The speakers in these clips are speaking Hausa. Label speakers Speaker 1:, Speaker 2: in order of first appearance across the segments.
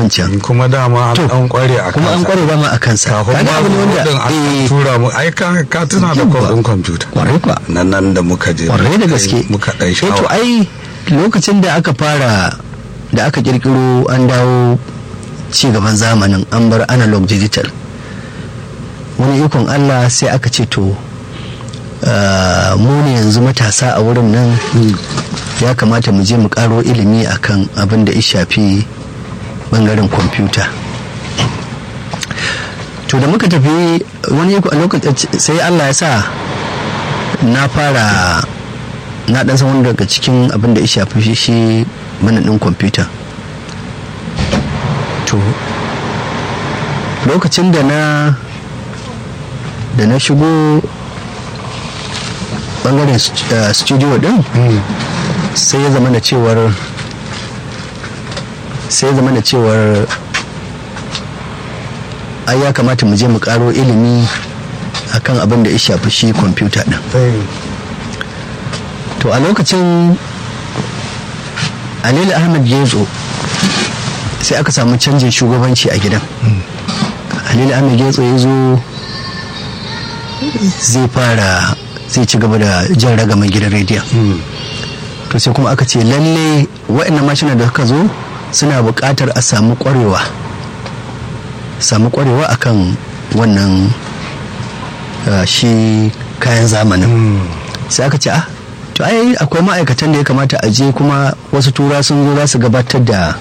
Speaker 1: wancan
Speaker 2: kuma dama an
Speaker 1: To,
Speaker 2: an kware a
Speaker 1: kuma an
Speaker 2: kansa.
Speaker 1: kware dama a kansa
Speaker 2: kafin
Speaker 1: Kaga
Speaker 2: ma
Speaker 1: abu ne wanda
Speaker 2: din an
Speaker 1: eh,
Speaker 2: tura mu ai ka ka tuna da
Speaker 1: Yawwa.
Speaker 2: kwadin kwamfuta
Speaker 1: kwarai kwa
Speaker 2: nan nan da muka je
Speaker 1: kwarai da
Speaker 2: muka
Speaker 1: gaske
Speaker 2: yi- muka dan
Speaker 1: Eh, to
Speaker 2: shawa
Speaker 1: ai lokacin da aka fara da aka kirkiro an dawo ci gaban zamanin an bar analog digital wani ikon allah sai aka ce to ah, mu ne yanzu matasa a wurin nan ya kamata mu je mu karo ilimi akan abin da ya shafi bangaren kwamfuta to da muka tafi wani iko a lokacin sai allah ya sa na fara na dan san wani daga cikin abin da ya shafi shi shi manadin kwamfuta to lokacin da na da na shigo bangaren st- uh, studio din sai ya zama da cewar sai ya zama da cewar ai ya kamata mu je mu karo ilimi akan abin da ya shafi shi kwamfuta din to a lokacin alilu ahmad gezo sai aka samu canjin shugabanci a gidan alilu ahmad gezo ya zo zai fara zai ci gaba da jan ragaman gidan rediyon to sai kuma aka ce lalle waɗannan mashina da suka zo suna buƙatar a samu ƙwarewa samu ƙwarewa akan wannan uh, shi kayan zamanin sai aka ce ah to ai akwai ma'aikatan da ya kamata a je kuma wasu tura sun zo za su gabatar da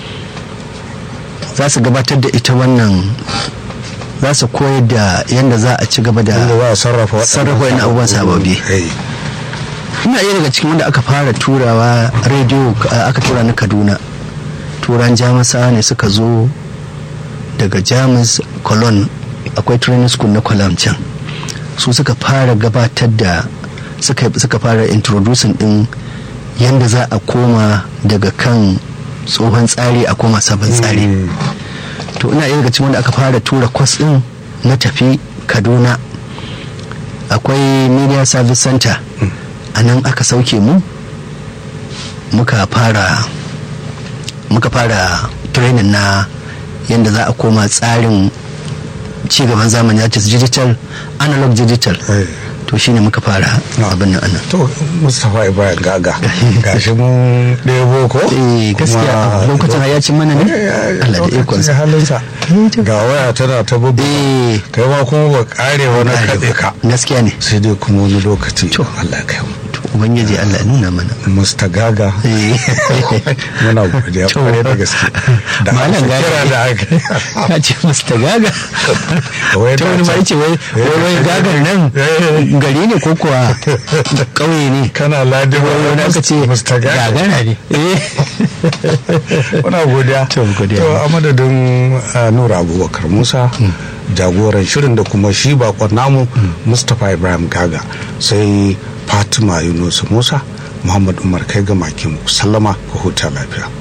Speaker 1: za su gabatar da ita wannan za su koyar da yadda za a ci gaba da
Speaker 2: inda za a sarrafa waɗannan
Speaker 1: sarrafa wani abubuwan sababbi
Speaker 2: Eh,
Speaker 1: ina iya daga cikin wanda aka fara turawa rediyo uh, aka tura na kaduna turan jamusa ne suka zo daga jamus cologne akwai training school na cologne can su suka fara gabatar da suka, suka fara introducing din yadda za a koma daga kan tsohon tsari a koma sabon tsari
Speaker 2: mm,
Speaker 1: to ina iya daga cikin wanda aka fara tura kwas din na tafi kaduna akwai media service center a nan aka sauke mu muka fara muka fara training na yadda za a koma tsarin cigaban zamani ya ce digital analog digital
Speaker 2: eh.
Speaker 1: to shine muka fara
Speaker 2: Ah.
Speaker 1: abin nan anan
Speaker 2: to mustapha ibrahim gaga gashi mun ɗebo ko
Speaker 1: eh gaskiya
Speaker 2: Kuma-
Speaker 1: lokacin ya ci mana ne Allah da
Speaker 2: lokacin
Speaker 1: ikonsa
Speaker 2: halinsa
Speaker 1: Eh, to.
Speaker 2: ga waya tana ta bubu
Speaker 1: eh
Speaker 2: kai ma kuma ba kare wani kaɗe ka
Speaker 1: gaskiya ne
Speaker 2: sai dai kuma wani lokaci
Speaker 1: To.
Speaker 2: Allah ya kai mu
Speaker 1: to ubangiji Allah ya nuna mana
Speaker 2: musta gaga
Speaker 1: eh
Speaker 2: muna godiya
Speaker 1: To.
Speaker 2: kwarai da gaske da
Speaker 1: Malam
Speaker 2: aka
Speaker 1: Gaga.
Speaker 2: kira da aka
Speaker 1: ka ce masta gaga
Speaker 2: Wai
Speaker 1: ta
Speaker 2: da
Speaker 1: wani ma
Speaker 2: can.
Speaker 1: yace wai wai wai gagar nan gari ne ko kuwa ƙauye ne
Speaker 2: kana ladi
Speaker 1: wai wani aka ce
Speaker 2: musta gaga
Speaker 1: gagara ne eh
Speaker 2: muna godiya
Speaker 1: To, godiya.
Speaker 2: to a madadin uh, nura abubakar musa jagoran shirin da kuma shi bakon namu mustapha ibrahim gaga sai fatima yunus musa muhammad umar kai ga makin sallama ku huta lafiya